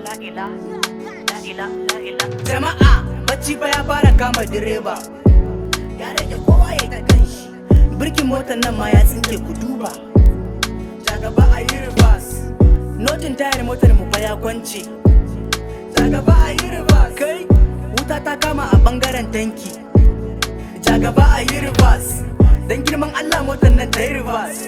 la ila la ila la ila jama'a bacci fa ya fara kama direba ya rage kowa ya ta kanshi birkin motar nan ma ya tsinke ku duba ta gaba a yi reverse notin tayar motar mu fa ya kwance ta gaba a yi reverse kai wuta ta kama a bangaren tanki ta gaba a yi reverse dan girman Allah motar nan ta yi reverse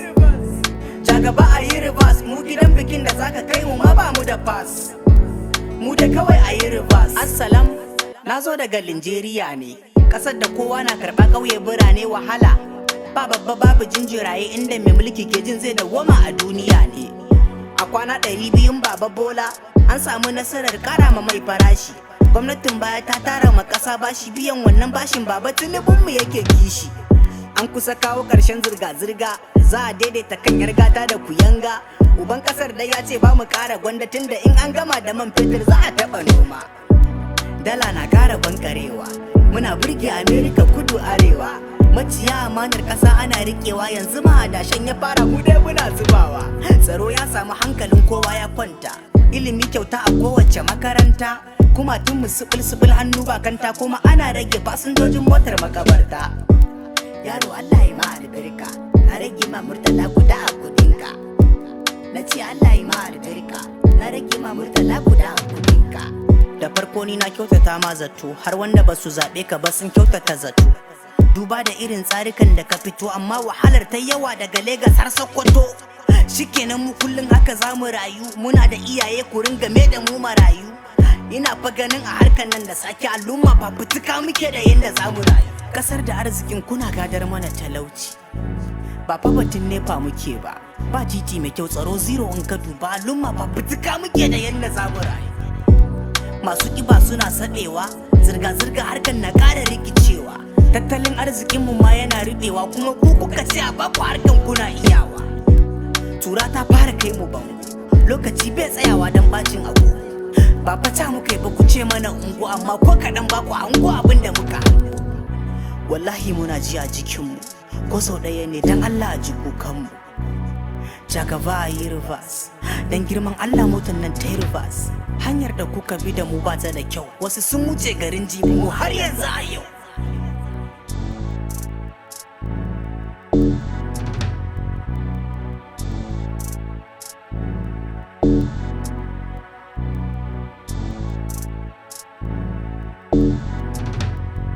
ta gaba a yi reverse mu gidan bikin da zaka kai mu ma ba mu da pass mu da kawai a yi reverse assalam na zo daga Linjeriya ne ƙasar da kowa na karɓa ƙauye birane wahala ba babba babu jinjiraye inda mai mulki ke jin zai dawwama a duniya ne a kwana ɗari biyun baba bola an samu nasarar ƙara ma mai farashi gwamnatin baya ta tara ma ƙasa bashi biyan wannan bashin baba mu yake kishi an kusa kawo ƙarshen zirga-zirga za a daidaita kan gata da kuyanga uban ƙasar da ya ce ba mu ƙara gwanda tun da in an gama da man fetur za a taɓa noma dala na ƙara bankarewa muna burge amerika kudu arewa maciya amanar ƙasa ana riƙewa yanzu ma adashen ya fara mu dai muna zubawa tsaro ya samu hankalin kowa ya kwanta ilimi kyauta a kowace makaranta kuma tun mu sibil hannu bakanta kuma ana rage fasinjojin motar makabarta yaro Allah ya ma albarka na rage ma murtala guda a kudinka na ce Allah ya ma albarka na rage ma murtala guda a kudinka da farko ni na kyautata ma zato har wanda ba su zaɓe ka ba sun kyautata zato duba da irin tsarikan da ka fito amma wahalar ta yawa daga Legas har Sokoto shikenan mu kullum haka za mu rayu muna da iyaye ku ringa me da mu marayu ina fa ganin a harkan nan da sake al'umma fafutuka muke da yadda za mu rayu kasar da arzikin kuna gadar mana talauci ba fa batun nefa muke ba ba titi mai kyau tsaro zero in ka duba al'umma fafutuka muke da yadda za mu rayu masu kiba suna saɓewa zirga-zirga harkar na ƙara rikicewa tattalin arzikinmu ma yana rubewa kuma ku kuka ce a baku harkan kuna iyawa tura ta fara kai mu bango lokaci bai tsayawa don bacin abu ba fata muka yi ba ku ce mana ungu amma ko kaɗan ba ku hango abin da muka hango wallahi muna ji a jikinmu ko sau ɗaya ne don allah a ji kukanmu jagaba a yi reverse don girman allah motar nan ta yi reverse hanyar da kuka bi da mu ba ta da kyau wasu sun wuce garin jibi mu har yanzu a yau